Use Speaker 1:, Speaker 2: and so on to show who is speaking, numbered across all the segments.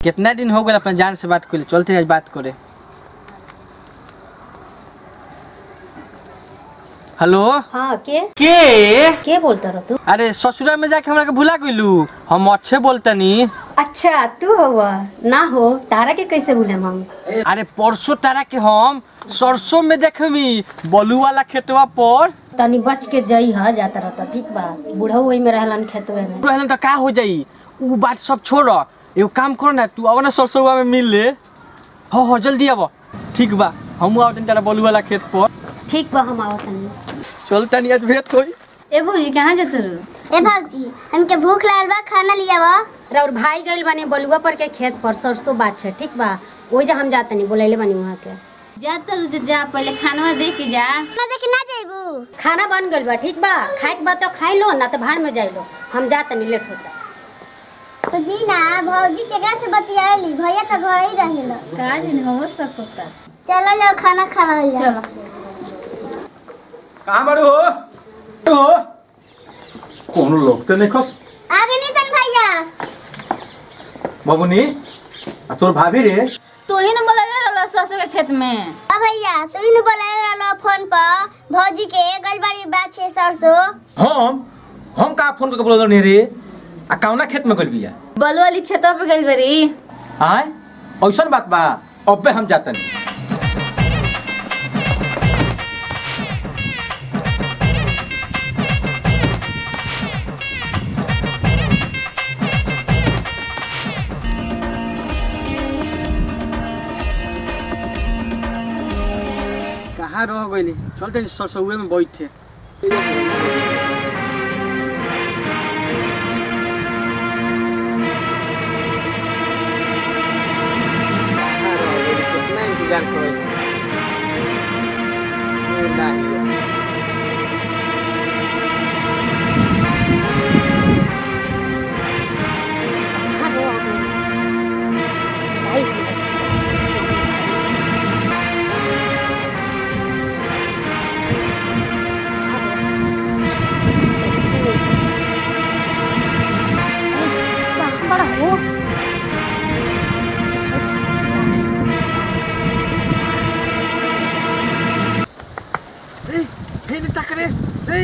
Speaker 1: कितना दिन हो गए अपना जान से बात करे चलते आज बात करे हेलो
Speaker 2: हाँ के
Speaker 1: के
Speaker 2: के बोलता रह तू
Speaker 1: अरे ससुरा में जाके हमरा के भुला गइलू हम अच्छे बोलतनी
Speaker 2: अच्छा तू हुआ ना हो तारा के कैसे भूले हम
Speaker 1: अरे परसों तारा के हम सरसों में देखमी बलू वाला खेतवा पर
Speaker 2: तनी बच के जई ह जाता रहता ठीक बा बूढ़ा वही में रहलन खेतवे में
Speaker 1: रहलन तो का हो जाई उ बात सब छोड़ एगो काम करो ना तू अब ना सरसों में मिल ले हो हो जल्दी अब ठीक बा हम आवतनी तारा बलू वाला खेत पर
Speaker 2: ठीक बा हम आवत तनी
Speaker 1: चल तनी आज भेट होई
Speaker 2: ए भौजी कहाँ जाते रहो
Speaker 3: ए भाजी हमके भूख लागल बा खाना लिया बा
Speaker 2: और भाई गइल बानी बलुआ पर के खेत पर सरसों बात छै ठीक बा ओइ जा हम जातनी बोलैले बानी वहाँ के
Speaker 4: जाता रहो जा पहले खाना दे के जा
Speaker 3: ना देखे ना जाइबू
Speaker 2: खाना बन गइल बा ठीक बा खाए के बाद तो खाई लो ना तो भाड़ में जाई लो हम जातनी लेट होता
Speaker 3: तो जी ना भौजी केकरा से बतियाली भैया तो घर ही रहेला
Speaker 4: का दिन हो सकता
Speaker 3: चलो जाओ खाना खा लो
Speaker 4: चलो
Speaker 5: कहाँ बारू हो हो कोनो लोग तो नहीं खस
Speaker 3: आगे निशन भैया
Speaker 5: बाबूनी आ तोर भाभी रे
Speaker 4: तू ही न बोला रहा सरसों के खेत में
Speaker 3: आ भैया तू ही बोला रहलो फोन पर भौजी के गलबाड़ी बात छे सरसों
Speaker 5: हम हम का फोन करके बोलल नहीं रे आ कौना खेत में गइल बिया
Speaker 4: बलू वाली खेतों पे गई बरी
Speaker 5: आय ऐसन बात बा अबे हम जातन
Speaker 1: कहाँ रह गइली चलते सरसों में बैठे कहाँ रह गइली? कितना इंतजार करे ओ नाही
Speaker 2: कहाँ बड़ा हो
Speaker 1: ए फेरि टक्रे ए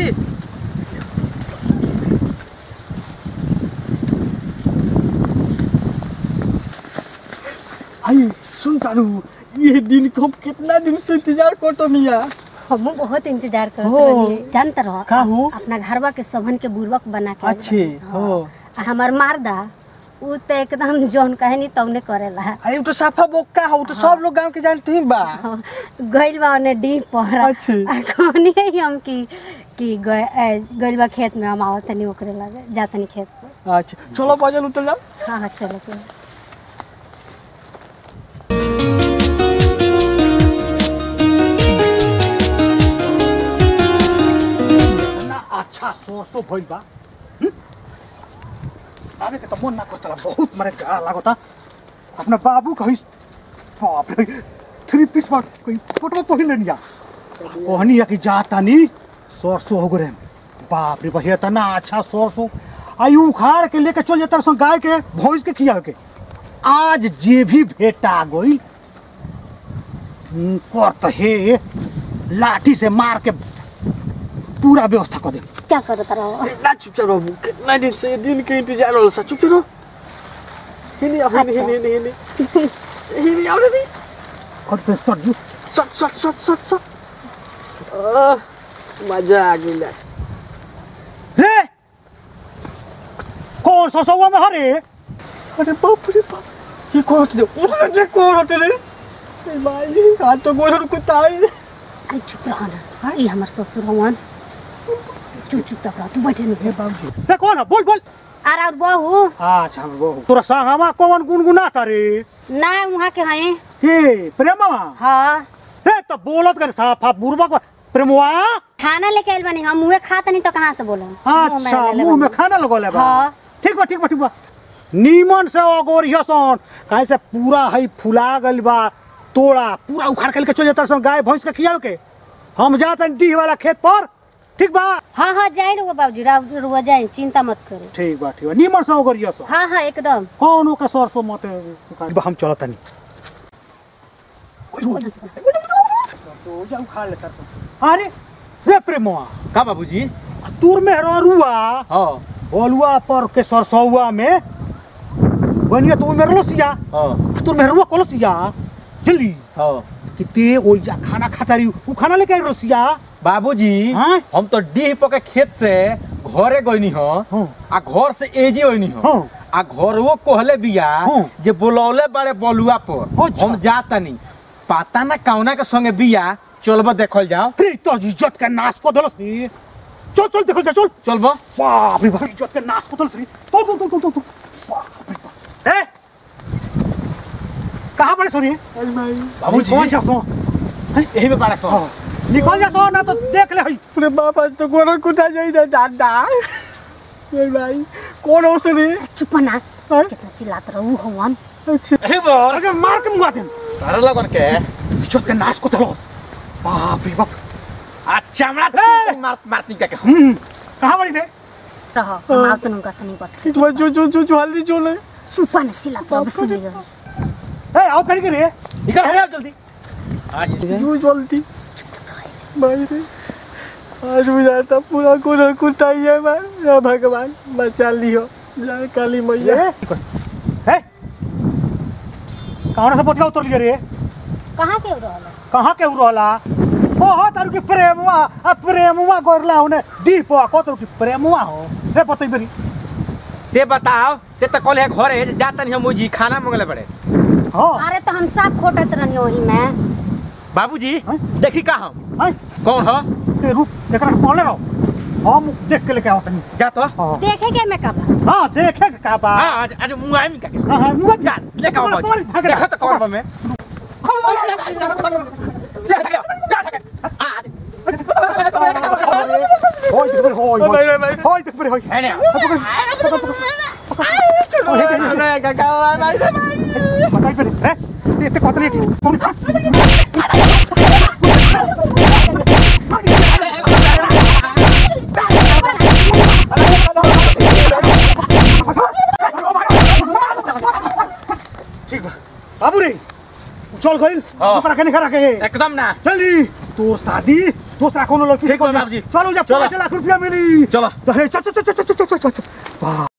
Speaker 1: आई सुन तारू ये दिन को हम कितना दिन से इंतजार करतो मिया
Speaker 2: हम बहुत इंतजार करत
Speaker 1: हो।
Speaker 2: रही जानत रह
Speaker 1: का हो?
Speaker 2: अपना घरवा के सबन के बुर्बक बना के
Speaker 1: अच्छे हो
Speaker 2: आ हमार मारदा उ तो एकदम जौन कहे नी तौने करेला
Speaker 1: अरे उ तो साफा बोका हो उ तो सब लोग गांव के जानते ही बा
Speaker 2: गइल बा ओने डी पर
Speaker 1: अच्छे।
Speaker 2: आ कहनी है हम कि कि गए- ए, गइल बा खेत में हम आवत तनी ओकरे लगे जातनी खेत पर
Speaker 1: अच्छा चलो बाजल उतर जाओ
Speaker 2: हाँ हाँ चलो चलो
Speaker 6: ना अच्छा सरसो भइल बा हम्म? आवे के त मन ना करतला बहुत मरे का लागता अपना बाबू कहि बाप रे थ्री पीस बा कोई फोटो पहिल निया कहनी है कि जाता नी सरसो हो गरे बाप रे भैया त ना अच्छा सरसो आई उखाड़ के लेके चल जाता सो गाय के भैंस के खिया के आज जे भी भेटा गई करत हे लाठी से मार के पूरा व्यवस्था कर दे
Speaker 2: क्या करत रहो
Speaker 1: ना चुपचाप रहो कितना दिन से ये दिन के इंतजार हो सा चुपचाप रहो हिनी अब हिनी
Speaker 2: अच्छा।
Speaker 1: हिनी हिनी हिनी हिनी आओ रे
Speaker 6: करते सर
Speaker 1: सट सट सट सट सट आह, मजा आ गया
Speaker 6: रे कौन सा सौवा में हरे
Speaker 1: अरे बाप रे बाप ये कौन होते थे उठ रे कौन होते रे ए भाई हाथ तो गोर कुत्ता है
Speaker 2: अरे चुप रहो ना ये हमार ससुर हवन चुप चुप रहो तू बैठे नीचे
Speaker 6: रे कौन है बोल बोल
Speaker 2: अरे और बहू
Speaker 6: अच्छा वो तोरा संगमा कौन गुनगुनाता रे
Speaker 2: ना वहाँ के हैं
Speaker 6: के प्रेमा
Speaker 2: हाँ
Speaker 6: रे तो बोलत कर साफा बुरबक प्रेमवा
Speaker 2: खाना लेके आइल बानी हम मुँहे खाता नहीं तो कहाँ से बोले
Speaker 6: अच्छा मुंह में खाना लगोले बा
Speaker 2: हाँ।
Speaker 6: ठीक बा ठीक बा ठीक बा नीमन से अगोरिया सन काहे से पूरा है फुला गइल बा तोड़ा पूरा उखाड़ के लेके चल जाता सन गाय भैंस के खियाव के हम जाते डी वाला खेत पर ठीक बा
Speaker 2: हाँ हाँ जाए रुआ बाबूजी राव रुआ जाए चिंता मत करे
Speaker 6: ठीक बा ठीक बा निमन से करिया सो
Speaker 2: हाँ हाँ एकदम
Speaker 6: कौन ओके सरसो मत बा हम चलत तनी तो जाऊ खा ले सरसो अरे रे प्रेमवा
Speaker 5: का बाबूजी
Speaker 6: तूर में रुआ
Speaker 5: हाँ
Speaker 6: बोलुआ पर के सरसौआ में बनिया तो मेरे लसिया
Speaker 5: हाँ
Speaker 6: तूर में रुआ कोलसिया जल्दी
Speaker 5: हाँ
Speaker 6: कि ते ओ जा खाना खाता रही उ खाना लेके आई रसिया
Speaker 5: बाबूजी
Speaker 6: हाँ?
Speaker 5: हम तो डीह पके खेत से घरे गईनी हो
Speaker 6: हाँ।
Speaker 5: आ घर से एजी होइनी हो
Speaker 6: हाँ।
Speaker 5: आ घरवो कहले बिया
Speaker 6: हाँ।
Speaker 5: जे बोलौले बड़े बलुआ पर
Speaker 6: अच्छा।
Speaker 5: हम जातनी पता ना कौना के संगे बिया चलबा देखल जाओ
Speaker 6: अरे तो इज्जत का नाश को दलस नी चल चल देखल जा चल
Speaker 5: चलबा
Speaker 6: बाप रे बाप इज्जत का नाश को दलस नी तो तो तो तो तो बाप रे बाप ए कहां पड़े सोनी
Speaker 5: बाबूजी।
Speaker 6: कौन जा सो
Speaker 5: यही में पारा सो
Speaker 6: हाँ, निकल जा सो ना तो देख ले हई
Speaker 1: अरे बाप आज तो गोरन कुटा जाई ना दादा ए भाई कौन हो सुनी
Speaker 2: चुप ना
Speaker 1: हाँ?
Speaker 2: कितना चिल्लात रहू हवन
Speaker 1: अच्छा
Speaker 5: यही बर
Speaker 6: अरे मार के मुआ दे
Speaker 5: तारा लगन के
Speaker 6: इज्जत का नाश को दलस बाप रे बाप
Speaker 5: आ चमड़ा
Speaker 6: ए!
Speaker 5: छीन मार मारती का के हम
Speaker 6: हम्म कहां पड़ी रे
Speaker 2: रह हम आवत उनका सनी पर
Speaker 1: ठीक बा जो जो जो जो हल्दी चले
Speaker 2: चुप ना चिल्लात रहू सुन रही
Speaker 6: ए आओ करी के रे
Speaker 5: निकल हरे जल्दी आज
Speaker 1: जो जल्दी भाई रे आज बुझाता पूरा गोरन कुटा ही है भाई या भगवान बचा लियो जय काली मैया
Speaker 6: ए ए कहां से पतिया उतर लिया रे
Speaker 2: कहाँ के रहल
Speaker 6: कहाँ के रहला ओहो तारू के प्रेमवा आ प्रेमवा करला होने दीप को तारू के प्रेमवा हो रे पतई बेरी
Speaker 5: ते बताओ ते तो कल है घरे जातनी हम मुजी खाना मंगले बड़े
Speaker 6: हां
Speaker 2: अरे तो हम सब खोटत रहनी वही में
Speaker 5: बाबूजी
Speaker 6: हाँ?
Speaker 5: देखी का हम
Speaker 6: हाय
Speaker 5: कौन हो
Speaker 6: ते रुक एकरा के पहले रहो हम देख के लेके आओ तनी
Speaker 5: जा तो
Speaker 6: हां
Speaker 2: देखे के में का बा
Speaker 6: हां देखे के का बा
Speaker 5: हाँ आज आज मुंह आई में का के
Speaker 6: हां हां मुआ
Speaker 5: जा लेके आओ बाबूजी देखो तो कौन बा में आज
Speaker 6: होय देख बेरी होय
Speaker 1: भाई रे भाई
Speaker 6: होय देख बेरी होय
Speaker 5: है ना
Speaker 1: अरे काका भाई
Speaker 6: बताई बेरी रे ते ते कतले की ठीक बा बाबू रे चल गइल
Speaker 5: हाँ।
Speaker 6: ओकरा के नहीं खरा के
Speaker 5: एकदम ना
Speaker 6: जल्दी तोर शादी दूसरा कोनो लड़की से
Speaker 5: ठीक बा
Speaker 6: कर ले।
Speaker 5: बाबूजी।
Speaker 6: चलो जा
Speaker 5: चलो।
Speaker 6: पाँच लाख रुपया मिली
Speaker 5: चलो।
Speaker 6: दहेज चल चल चल चल चल चल चल चल वाह